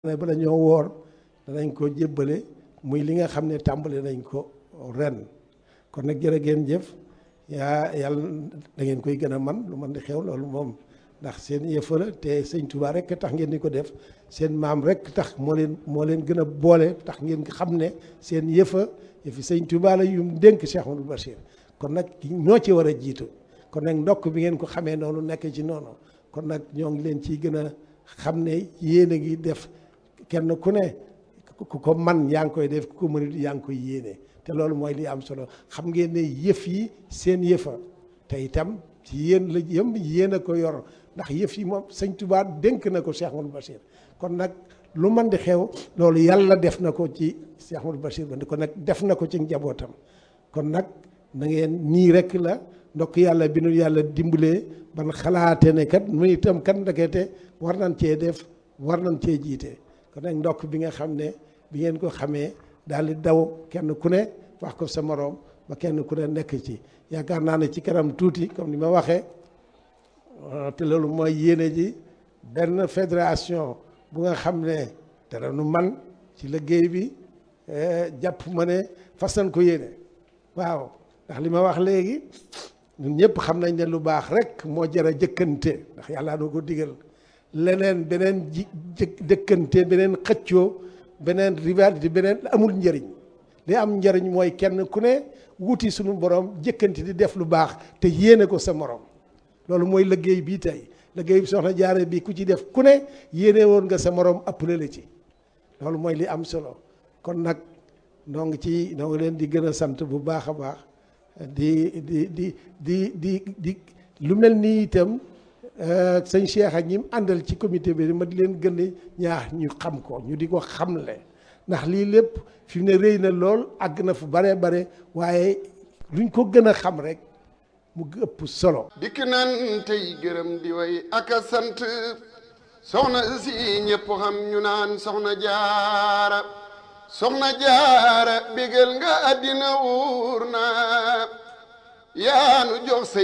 ne bala ñoo woor danañ ko jébbale muy li nga xam ne tàmbali nañ ko ren kon nag jërë ngeen jëf yaa yàlla da ngeen koy gën a man lu man di xew loolu moom ndax seen yëfa la te sëñ Touba rek tax ngeen di ko def seen maam rek tax moo leen moo leen gën a boole tax ngeen xam ne seen yëfa yëfi sëñ Touba la yum dénk Cheikh Amadou Bachir kon nag ñoo ci war a jiitu kon nag ndokk bi ngeen ko xamee noonu nekk ci noonu kon nag ñoo ngi leen ciy gën a xam ne yéen a ngi def kenn ku ne ku ko man yaa ngi koy def ku ko mënut yaa ngi koy yéene te loolu mooy li am solo xam ngeen ne yëf yi seen yëfa te itam ci yéen la yëm yéen a ko yor ndax yëf yi moom sëñ Touba dénk na ko Cheikh Amadou Bachir kon nag lu man di xew loolu yàlla def na ko ci Cheikh Amadou Bachir ba kon nag def na ko ci njabootam kon nag na ngeen nii rek la ndokk yàlla bi nu yàlla dimbalee ban xalaate ne kat mu itam kat ndekete war nañ cee def war nañ cee jiite kon nag ndokk bi nga xam ne bi ngeen ko xamee daal di daw kenn ku ne wax ko sa moroom ba kenn ku ne nekk ci yaakaar naa ne ci kanam tuuti comme ni ma waxee te loolu mooy yéene ji benn fédération bu nga xam ne dara nu man ci liggéey bi jàpp ma ne fas nañ ko yéene waaw ndax li ma wax léegi ñun ñëpp xam nañ ne lu baax rek moo jar a jëkkante ndax yàlla doo ko digal leneen beneen ji jëkkante beneen xëccoo beneen rivalité beneen amul njëriñ li am njëriñ mooy kenn ku ne wuti suñu borom jëkkante di def lu baax te yéene ko sa morom loolu mooy liggéey bii tey liggéey bi soxna jaare bi ku ci def ku ne yéene woon nga sa morom appelé la ci loolu mooy li am solo kon nag noo ngi ci noo ngi leen di gën a sant bu baax a baax di di di di di di lu mel nii itam sëñ Cheikh ak ñi mu àndal ci comité bi ma di leen gën a ñaax ñu xam ko ñu di ko xamle ndax lii lépp fi mu ne rëy na lool àgg na fu bare bare waaye luñ ko gën a xam rek mu ëpp solo. dikk nan tey gërëm di way ak a sant soxna si ñëpp xam ñu naan soxna jaara soxna jaara bégal nga àddina wuur na yaanu jox